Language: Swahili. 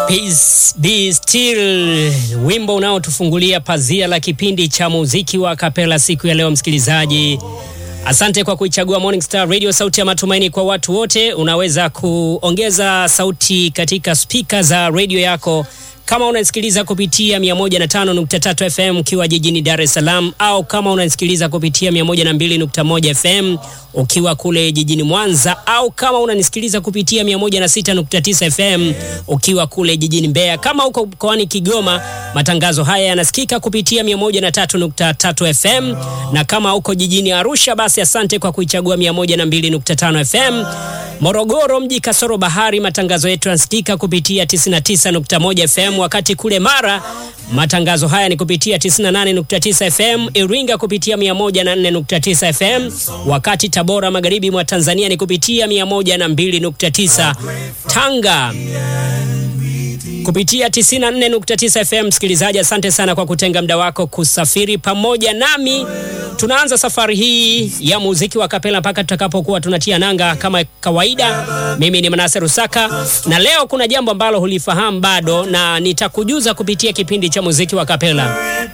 Peace Be Still, wimbo unaotufungulia pazia la kipindi cha muziki wa kapela siku ya leo. Msikilizaji, asante kwa kuichagua Morning Star Radio, sauti ya matumaini kwa watu wote. Unaweza kuongeza sauti katika spika za redio yako kama unasikiliza kupitia 105.3 FM ukiwa jijini Dar es Salaam, au kama unasikiliza kupitia 102.1 FM ukiwa kule jijini Mwanza, au kama unanisikiliza kupitia 106.9 FM ukiwa kule jijini Mbeya. Kama uko mkoani Kigoma, matangazo haya yanasikika kupitia 103.3 FM, na kama uko jijini Arusha, basi asante kwa kuichagua 102.5 FM. Morogoro mji kasoro bahari, matangazo yetu yanasikika kupitia 99.1 FM, wakati kule Mara matangazo haya ni kupitia 98.9 FM, Iringa kupitia 104.9 FM, wakati Tabora magharibi mwa Tanzania ni kupitia 102.9, Tanga kupitia 94.9 FM. Msikilizaji, asante sana kwa kutenga muda wako kusafiri pamoja nami. Tunaanza safari hii ya muziki wa kapela mpaka tutakapokuwa tunatia nanga kama kawaida. Mimi ni Manase Rusaka, na leo kuna jambo ambalo hulifahamu bado, na nitakujuza kupitia kipindi cha muziki wa kapela.